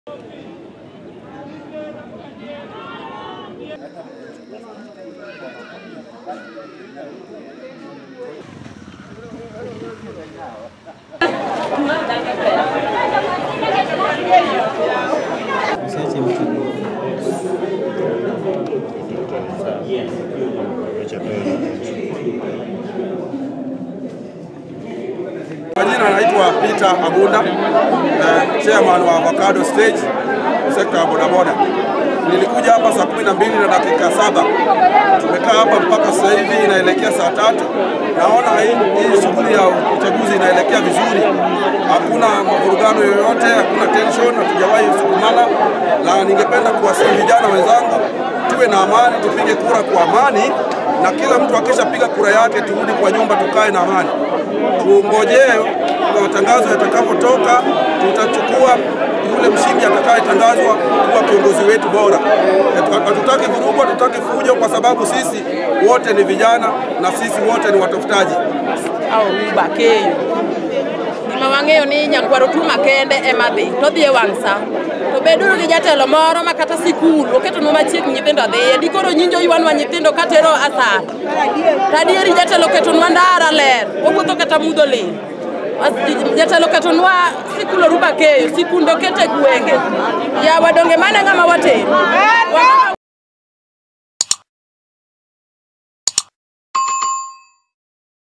Kwa jina naitwa Peter Agunda, eh, chairman wa Avocado Stage sekta ya bodaboda. Nilikuja hapa saa kumi na mbili na dakika saba. Tumekaa hapa mpaka sasa hivi inaelekea saa tatu. Naona hii, hii shughuli ya uchaguzi inaelekea vizuri, hakuna mavurugano yoyote, hakuna tension, hatujawahi sukumana, na ningependa kuwasihi vijana wenzangu tuwe na amani, tupige kura kwa amani, na kila mtu akishapiga kura yake turudi kwa nyumba, tukae na amani tungojee matangazo yatakapotoka, tutachukua yule mshindi atakayetangazwa kuwa kiongozi wetu bora. Hatutaki vurugu, hatutaki fujo, kwa sababu sisi wote ni vijana na sisi wote ni watafutaji. au ruba keyo gima wang'eyo ni nyakwaro tu makende ema dhi to dhi e wang' sa to beduru gi jatelo moro ma kata sikul oketonwa machiegni nyithindo dhiye di koro nyinjo ywanwa nyithindo katero asar tadieri jatelo ketonwa ndara ler wawuotho kata mudho ling As- jatelo ketonwa sikul oruba keyo sikunde okete gwenge yawa donge mane ng'ama watero Wang'ama